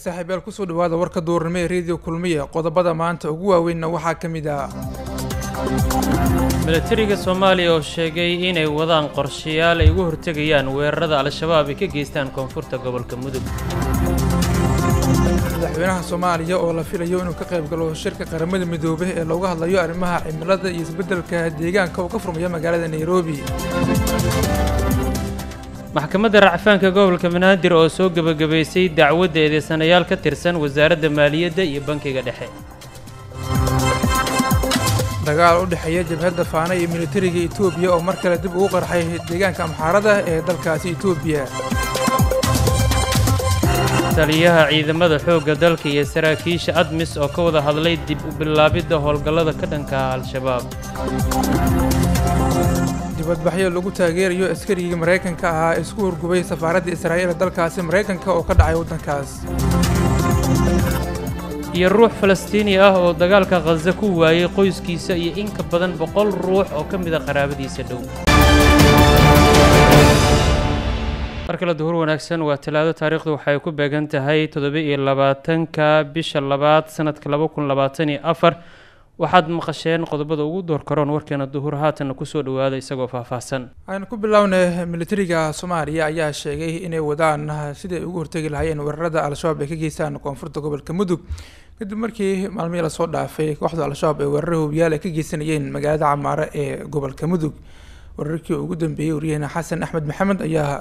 saaxiibayaal kusoo dhawaada warka duurnimo ee reediyo kulmiya qodobada maanta ugu waaweynna waxaa ka mid ah milatariga soomaaliya oo sheegay inay wadaan qorshayaal ay ugu hortegayaan weerarada al-shabaab ay ka geystaan koonfurta gobolka mudug madaxweynaha soomaaliya oo la filayo inuu ka qayb galo shirka qaramada midoobay ee looga hadlayo arrimaha cimilada iyo isbeddelka deegaanka oo ka furmaya magaalada nairobi maxkamadda racfaanka gobolka banaadir oo soo gebagabaysay dacwadda eedeysanayaal ka tirsan wasaaradda maaliyadda iyo bankiga dhexe dagaal u dhexeeya jabhadda faana iyo militariga etoobiya oo mar kale dib ugu qarxay deegaanka amxaarada ee dalkaasi etoobiya taliyaha ciidamada xoogga dalka iyo saraakiisha admis oo ka wada hadlay dib u bilaabidda howlgallada ka dhanka ah al-shabaab dibadbaxyo lagu taageerayo askarigii maraykanka ahaa isku hurgubay safaaradda israa'iil ee dalkaasi maraykanka oo ka dhacay waddankaas iyo ruux falastiini ah oo dagaalka khaza ku waayey qoyskiisa iyo in ka badan boqol ruux oo ka mid a qaraabadiisa dhow mar kale duhur wanaagsan waa talaado taariikhdu waxay ku beegan tahay toddoba-iyo labaatanka bisha labaad sanadka laba kun labaatan iyo afar waxaad maqasheen qodobada ugu door karoon warkeena duhur haatanna kusoo dhawaada isagoo faahfaahsan aynu ku bilownay militariga soomaaliya ayaa sheegay inay wadaan sidii ay ugu hortegi lahaayeen weerarada al-shabaab ay ka geystaan koonfurta gobolka mudug kadib markii maalmihii lasoo dhaafay kooxda al-shabaab ee weeraro hubiyaal ay ka geysanayeen magaalada camaare ee gobolka mudug weerarkii ugu dambeeyey waryaheena xasan axmed maxamed ayaa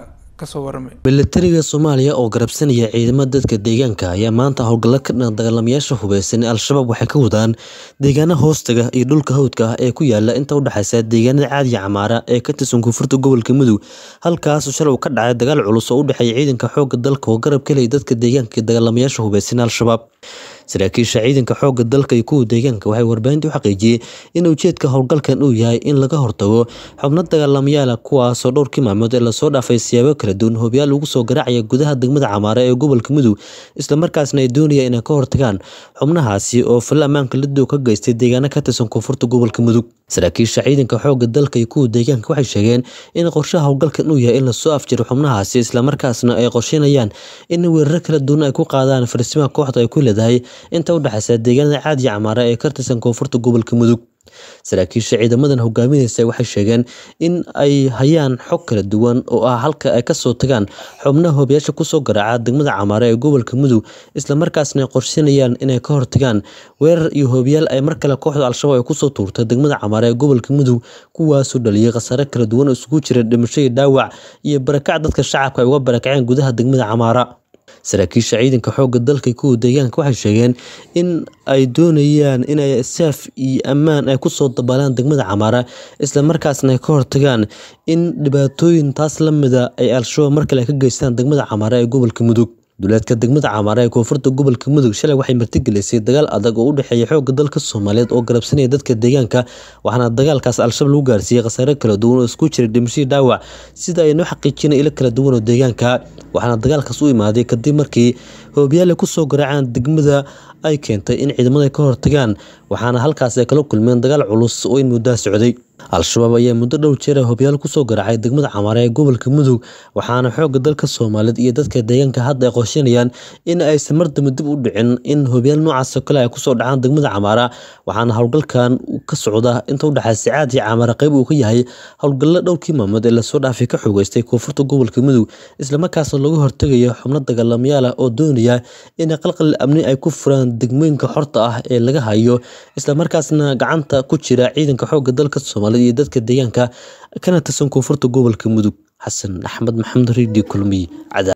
militariga soomaaliya oo garabsanaya ciidamada dadka deegaanka ayaa maanta howlgallo ka dhan dagaalamayaasha hubeysan ee al-shabaab waxay ka wadaan deegaana hoostaga iyo dhulka hawdka ah ee ku yaala inta udhexeysa deegaanada caadiya camaara ee ka tirsan koonfurta gobolka mudug halkaas shalay uu ka dhacay dagaal culus oo u dhexeeya ciidanka xooga dalka oo garab ka helaya dadka deegaanka iyo dagaalamayaasha hubeysan al-shabaab saraakiisha ciidanka xooga dalka iyo kuwa deegaanka waxay warbaahinta u xaqiijiyey in ujeedka howlgalkan uu yahay in laga hortago xubno dagaalamayaala kuwaasoo dhowrkii maalmood ee lasoo dhaafay siyaabo kala duwan hoobiyaal ugu soo garaacaya gudaha degmada camaare ee gobolka mudug islamarkaasna ay doonayaan inay ka hortagaan xubnahaasi oo falla ammaanka ladow ka geystay deegaano ka tirsan koonfurta gobolka mudug saraakiisha ciidanka xooga dalka iyo kuwa deegaanka waxay sheegeen in qorshaha howlgalkan uu yahay in lasoo afjiro xubnahaasi islamarkaasna ay qorsheynayaan in weeraro kala duwan ay ku qaadaan farsimaha kooxda ay ku leedahay inta udhexeysa deegaanada caadiya camaara ee ka tirsan koonfurta gobolka mudug saraakiisha ciidamadan hogaaminaysa waxay sheegeen in ay hayaan xog kala duwan oo ah halka ay kasoo tagaan xubnaha hoobiyaasha kusoo garaaca degmada camaare ee gobolka mudug islamarkaasna ay qorsheynayaan inay ka hortagaan weerar iyo hoobiyaal ay mar kale kooxda al-shabaab ay kusoo tuurta degmada camaare ee gobolka mudug kuwaasoo dhaliyay khasaare kala duwan oo isugu jira dhimasho iyo dhaawac iyo barakac dadka shacabka ay uga barakaceen gudaha degmada camaara saraakiisha ciidanka xooga dalka kuwa deegaanka waxay sheegeen in ay doonayaan inay saaf iyo ammaan ay kusoo dabaalaan degmada camaara islamarkaasna ay ka hortagaan in dhibaatooyin taas la mida ay al-shabaab mar kale ka geystaan degmada camaara ee gobolka mudug duleedka degmada camaara ee koonfurta gobolka mudug shalay waxay martigelisay dagaal adag oo u dhexeeya xooga dalka soomaaliyeed oo garabsanaya dadka deegaanka waxaana dagaalkaas al-shabaab lagu gaarsiiyey khasaare kala duwan oo isku jira dhimashadii dhaawac sida ay noo xaqiijina ilo kala duwan oo deegaanka waxaana dagaalkaas u imaaday kadib markii hoobiyaal ay kusoo garaacaan degmada ay keentay in ciidamada ay ka hortagaan waxaana halkaas ay kala kulmeen dagaal culus oo in muddaa socday al-shabaab ayaa muddo dhow jeera hoobiyaal kusoo garaacay degmada camaare ee gobolka mudug waxaana xooga dalka soomaaliyeed iyo dadka deegaanka hadda ay qorsheynayaan in aysan mardamba dib u dhicin in hoobiyaal noocaasoo kale ay kusoo dhacaan degmada camaara waxaana howlgalkan ka socda inta udhexeysa caad iyo camaare qeyb uu ka yahay howlgallo dhowrkii maalmood ee lasoo dhaafay ka xoogeystay koonfurta gobolka mudug islamarkaasna lagu hortegayo xubno dagaalamayaal ah oo doonaya in qalqal amni ay ku furaan degmooyinka xorta ah ee laga hayo islamarkaasna gacanta ku jira ciidanka xooga dalka soomaaliyeed iyo dadka deegaanka kana tirsan koonfurta gobolka mudug xasan axmed maxamed redio kulmiy